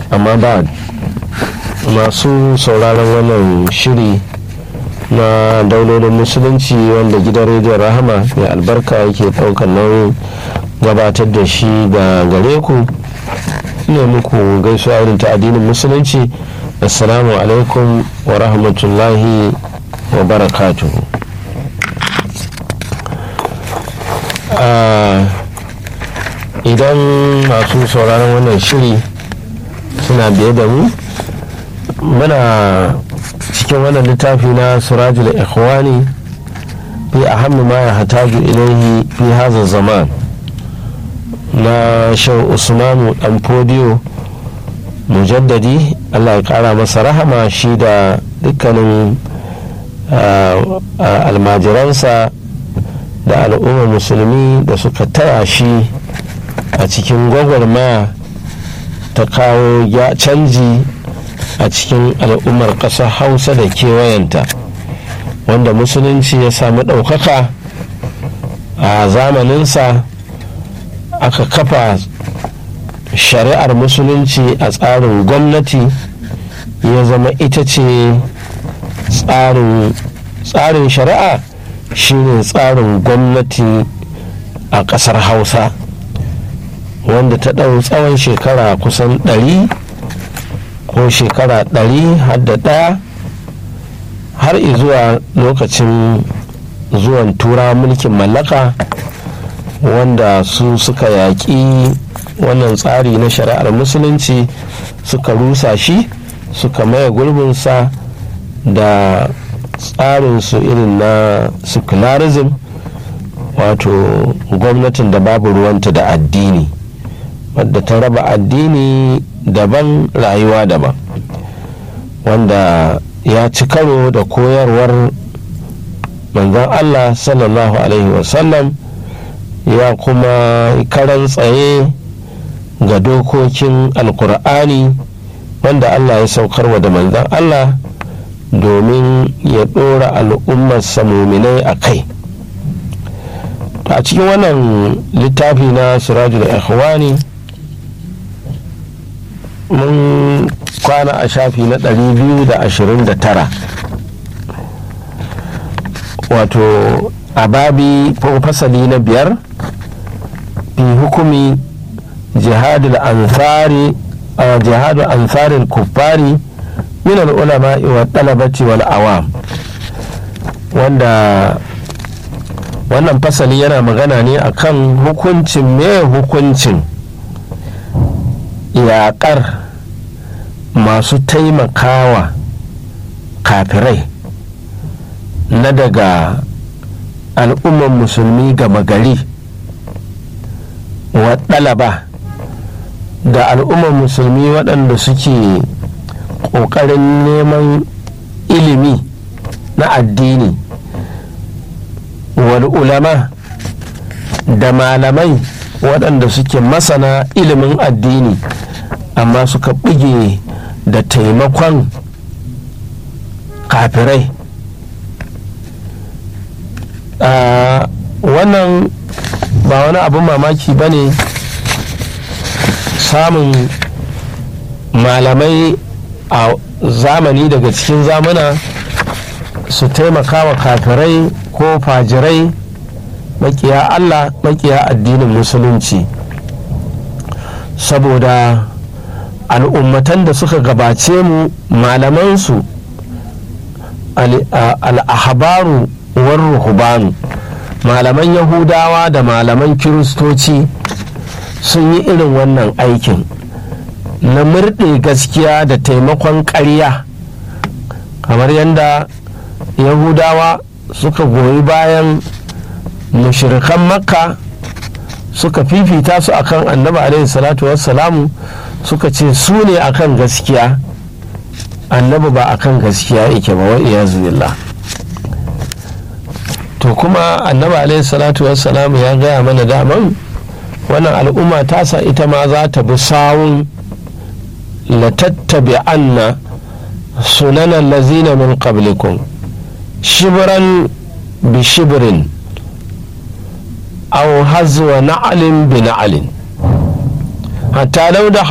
amma ba masu sauraron wannan shiri na daulolin musulunci wanda gidan rediyon rahama mai albarka yake ɗaukar nauyin gabatar da shi ga gare ku ne muku gaisuwa irin ta addinin musulunci assalamu alaikum wa rahmatullahi wa barakatuhu idan masu sauraron wannan shiri suna biye da mu muna cikin wannan littafi na surajul ikhwani fi ahammi ma ya hataju ilaihi fi hazan zaman na shau usmanu dan fodiyo mujaddadi allah ya kara masa rahama shi da dukkanin almajiransa da al'ummar musulmi da suka taya shi a cikin gwagwarmaya ta kawo canji a cikin al'ummar ƙasar hausa da kewayenta wanda musulunci ya sami ɗaukaka a zamaninsa aka kafa shari'ar musulunci a tsarin gwamnati ya zama ita ce tsarin shari'a shine tsarin gwamnati a ƙasar hausa wanda ta ɗau tsawon shekara kusan ɗari ko shekara ɗari har da ɗaya har zuwa lokacin zuwan tura mulkin mallaka wanda su suka yaƙi wannan tsari na shari'ar musulunci suka rusa shi suka maye gurbinsa da tsarinsu irin na secularism wato gwamnatin da babu ruwanta da addini wadda ta raba addini daban rayuwa daban wanda ya ci karo da koyarwar manzon allah sallallahu alaihi wasallam ya kuma karan tsaye ga dokokin alkur'ani wanda allah ya saukarwa da manzon allah domin ya ɗora al'ummarsa muminai a kai a cikin wannan littafi na sirajul ikhwani mun kwana a shafi na 229 wato a babi ko fasali na biyar fi hukumi jihadul ansari jihadul ansarin kuffari min ulama wa talabati wal awam wanda wannan fasali yana magana ne akan hukuncin me hukuncin yaƙar masu taimakawa kafirai na daga al'ummar musulmi gama gari wa ɗalaba da al'ummar musulmi waɗanda suke ƙoƙarin neman ilimi na addini wal ulama da malamai waɗanda suke masana ilimin addini amma suka buge da taimakon kafirai wannan ba wani abin mamaki ba ne samun malamai a zamani daga cikin zamana su taimaka wa kafirai ko fajirai makiya allah makiya addinin musulunci saboda al'ummatan da suka gabace mu malamansu al'ahabaru war ruhubanu malaman yahudawa da malaman kiristoci sun yi irin wannan aikin na murɗe gaskiya da taimakon ƙarya kamar yadda yahudawa suka goyi bayan mushirikan makka suka fifita su akan annabi alaihi salatu wassalamu suka ce su ne akan gaskiya annabi ba akan gaskiya yake ba wa billah to kuma annabi alaihi salatu wassalamu ya gaya mana daman wannan al'umma tasa ita ma za ta bi sawun latattabi anna sunanan lazina min qablikum shibran bi shibrin aw hazwa na'alin bi na'alin hatta law da